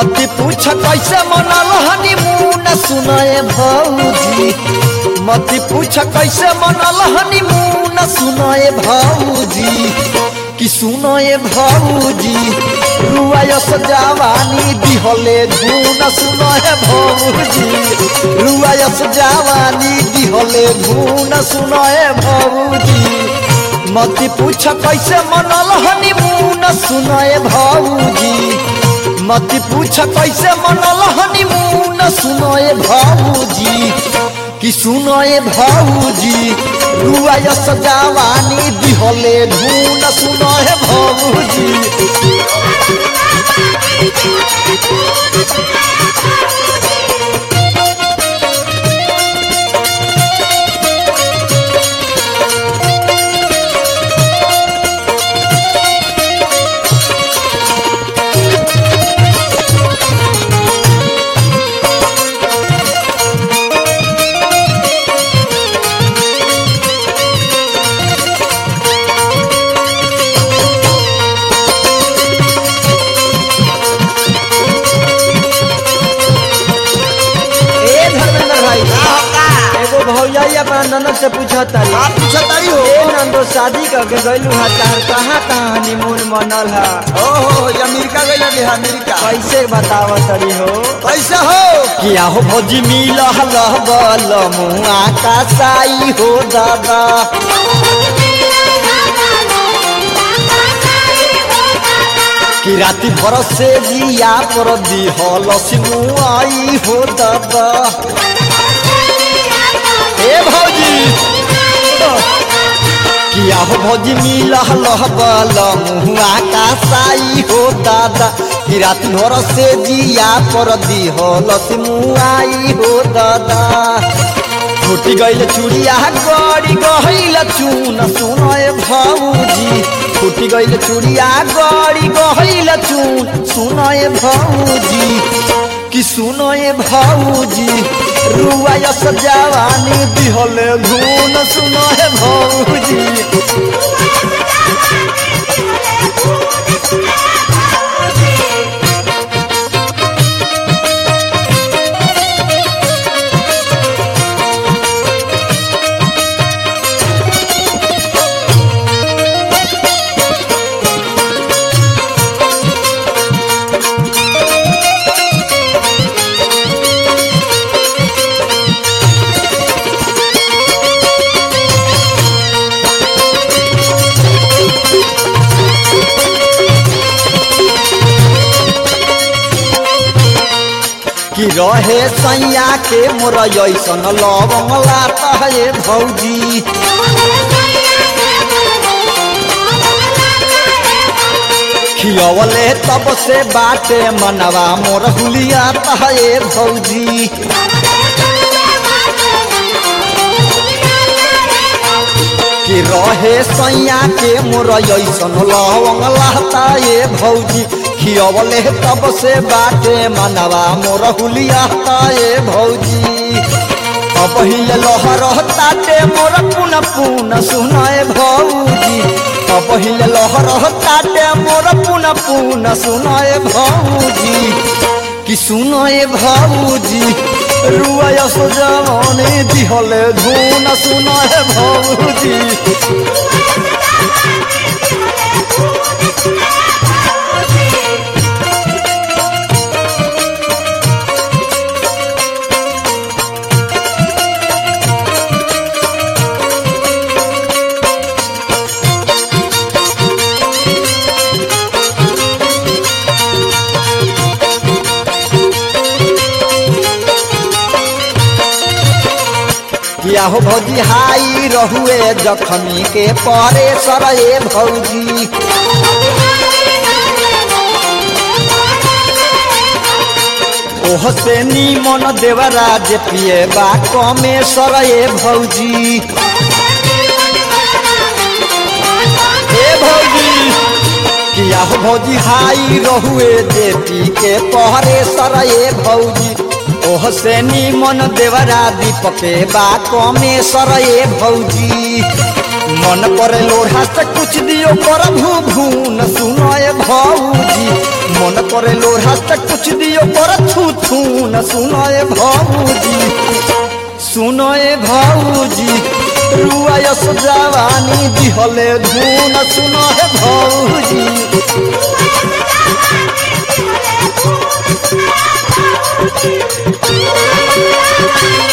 मत पूछ कैसे मनल हनीमून सुनाए भौजी मत पूछ कैसे मनल हनीमून सुनाए भौजी कि सुनाए भौजी रुआयस जवानी दिहले धून सुनाए भौजी रुआयस जवानी दिहले धून सुनाए भौजी मत पूछ कैसे मनल हनीमून सुनाए भौजी मत पूछ कैसे मनल हनीमून सुनाए भौजी कि सुनाए भौजी रुआयस जवानी दिहले धून सुनाए भौजी ए धर्मेंद्र भाई एगो भौजा अपना ननद से पूछत तारी आप पूछतारी हो ए नंदो शादी करके गइलू हा तार कहाँ कहाँ हनीमून मनल हा ओहो ये अमेरिका गइल रही अमेरिका कैसे बताव तरी हो कैसे हो किया हो भौजी मिल बल मुआ का साई हो दादा कि राति भर से जिया पर दी हल सिमुआई हो दादा ए भौजी किया हो भौजी मिल बल मुआ का साई हो दादा कि राति भर से जिया पर दी हल सिमुआई हो दादा फूटी गईल चूड़िया गड़ी गईल चून सुनए भौजी फूटी गईल चूड़िया गड़ी गईल चून सुनए भौजी कि सुनए भौजी रुआयस जवानी दिहले धून सुनए भौजी कि रहे सैया के मोर ऐसन लवंग लाता है भौजी खियवले तब से बाटे मनवा मोर हुलियाता है भौजी कि रहे सैया के मोर ऐसन लवंग लाता ये भौजी खियवले तब से बाटे मनवा मोर हुलियाता ये भौजी अब हिले लहर ताटे मोर पुन पुन सुनाए भौजी अब हिले लहर ताटे मोर पुन पुन सुनाए भौजी कि सुनाए भौजी रुआयस जवानी दिहले धुन सुनाए भौजी किया हो भौजी हाई रहुए जखनी के परे सरे भौजी ओह से नीमन देवराज पिए बा कमे सरे भौजी हे भौजी किया हो भौजी हाई रहुए जेपी के पहरे सरे भौजी ओह से नीमन देवरा दीपके बा कमे सरे भौजी मन करे लोढ़ा से कुछ दियो कर भू भून सुनो ए भौजी मन करे लोढ़ा से कुछ दियो कर थू थू न सुनो ए भौजी सुनो ए भौजी रुआ यस जवानी दिहले धून सुनो ए भौजी Thank you.